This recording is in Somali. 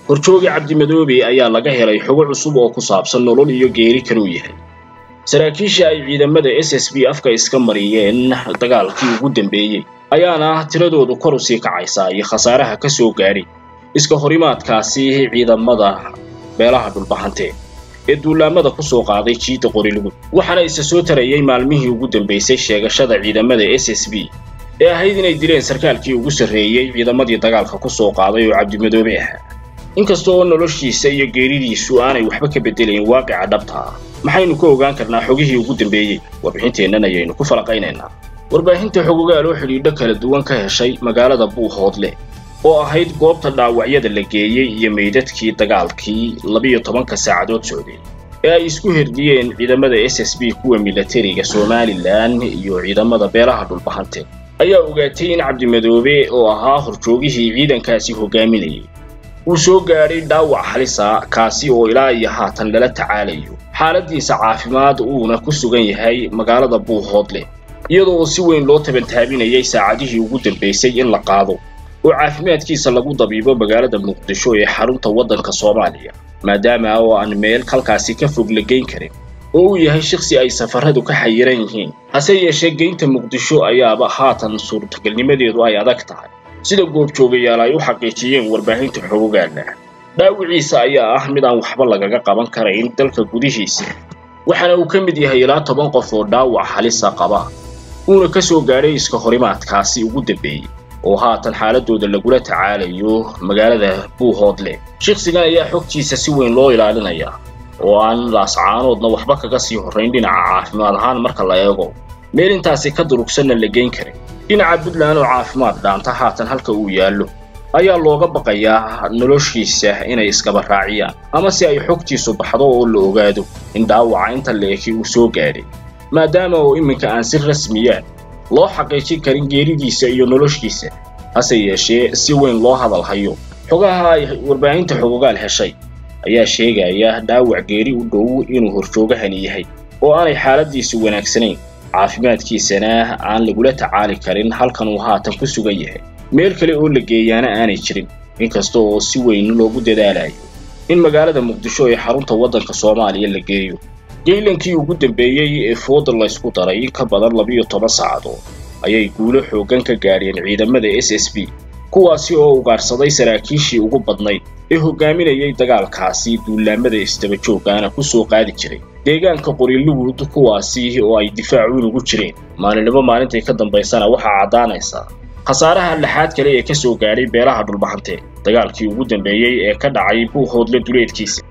horjoogi cabdimadoobe ayaa laga helay xogo cusub oo ku saabsan nolol iyo geeri kanuu yahay saraakiisha ay ciidamada s s b afka iska mariyeen dagaalkii ugu dambeeyey ayaana tiradoodu kor u sii kacaysaa iyo khasaaraha ka soo gaadhay iska horimaadkaasi ciidamada beelaha dhulbahante ee duulaamada ku soo qaaday jiidda qorilugud waxaana isa soo tarayay maalmihii ugu dambaysay sheegashada ciidamada s s b ee ahayd inay dileen sarkaalkii ugu sarreeyey ciidamadii dagaalka ku soo qaaday oo cabdimadoobe ahaa inkasta oo noloshiisa iyo geeridiisu aanay waxba ka beddelayn waaqica dhabta ah maxaynu ka ogaan karnaa xogihii ugu dambeeyey warbixinteennan ayaynu ku falaqaynaynaa warbaahinta xogogaal oo xidhiidho kala duwan ka heshay magaalada buuhoodle oo ahayd goobta dhaawacyada la geeyey iyo meydadkii dagaalkii labiyo tobanka saacadood socday ee ay isku herdiyeen ciidamada s s b kuwa milatariga somalilan iyo ciidamada beelaha dhulbahante ayaa ogaatay in cabdimadoobe oo ahaa horjoogihii ciidankaasi hogaaminayay uu soo gaadhay dhaawac halisa kaasi oo ilaa iyo haatan lala tacaalayo xaaladiisa caafimaad uuna ku sugan yahay magaalada buuhoodle iyadoo si weyn loo tabantaabinayay saacadihii ugu dambaysay in la qaado oo caafimaadkiisa lagu dabiibo magaalada muqdisho ee xarunta waddanka soomaaliya maadaama oo aan meel halkaasi ka fog la geyn karin oo uu yahay shaqsi ay safaradu ka xayiran yihiin hase yeeshee geynta muqdisho ayaaba haatan suurtagalnimadeedu ay adag tahay sida goobjoogayaal ay u xaqiijiyeen warbaahinta xogogaana dhaawiciisa ayaa ah mid aan waxba lagaga qaban karayn dalka gudihiisa waxaana uu ka mid yahay ilaa toban qof oo dhaawac halisa qaba uuna ka soo gaadhay iska horimaadkaasi ugu dambeeyey oo haatan xaaladooda lagula tacaalayo magaalada buuhoodle shakhsigan ayaa xogtiisa si weyn loo ilaalinayaa oo aan laascaanoodna waxba kaga sii horrayn dhinaca caafimaad ahaan marka la eego meel intaasi ka durugsanna la geyn karin dhinaca puntland oo caafimaad dhaanta haatan halka uu yaallo ayaa looga baqayaa noloshiisa inay iskaba raaciyaan ama si ay xogtiisu baxdo oo la ogaado in dhaawaca inta leeki uu soo gaadhay maadaama oo iminka aan si rasmiyaan loo xaqiijin karin geeridiisa iyo noloshiisa hase yeeshee si weyn loo hadal hayo xogaha ay warbaahinta xogogaal heshay ayaa sheegaya dhaawac geeri u dhow inuu horjoogahani yahay oo aanay xaaladiisu wanaagsanayn caafimaadkiisana aan lagula tacaali karin halkan uu haatan ku sugan yahay meel kale oo la geeyaana aanay jirin inkasta oo si weyn loogu dadaalayo in magaalada muqdisho ee xarunta waddanka soomaaliya la geeyo geylankii ugu dambeeyey ee fooda laysku daray in ka badan labiyo toban saacadood ayay guulo xooggan ka gaadheen ciidamada s s b kuwaasi oo ugaarsaday saraakiishii ugu badnayd ee hogaaminayay dagaalkaasi duulaamada isdabajoogaana ku soo qaadi jiray deegaanka qoriluguud kuwaasi oo ay difaacuun ugu jireen maalinimo maalintay ka dambaysana waxaa caddaanaysa khasaaraha laxaad kale ee ka soo gaadhay beelaha dhulbahante dagaalkii ugu dambeeyey ee ka dhacay buuhoodle duleedkiisa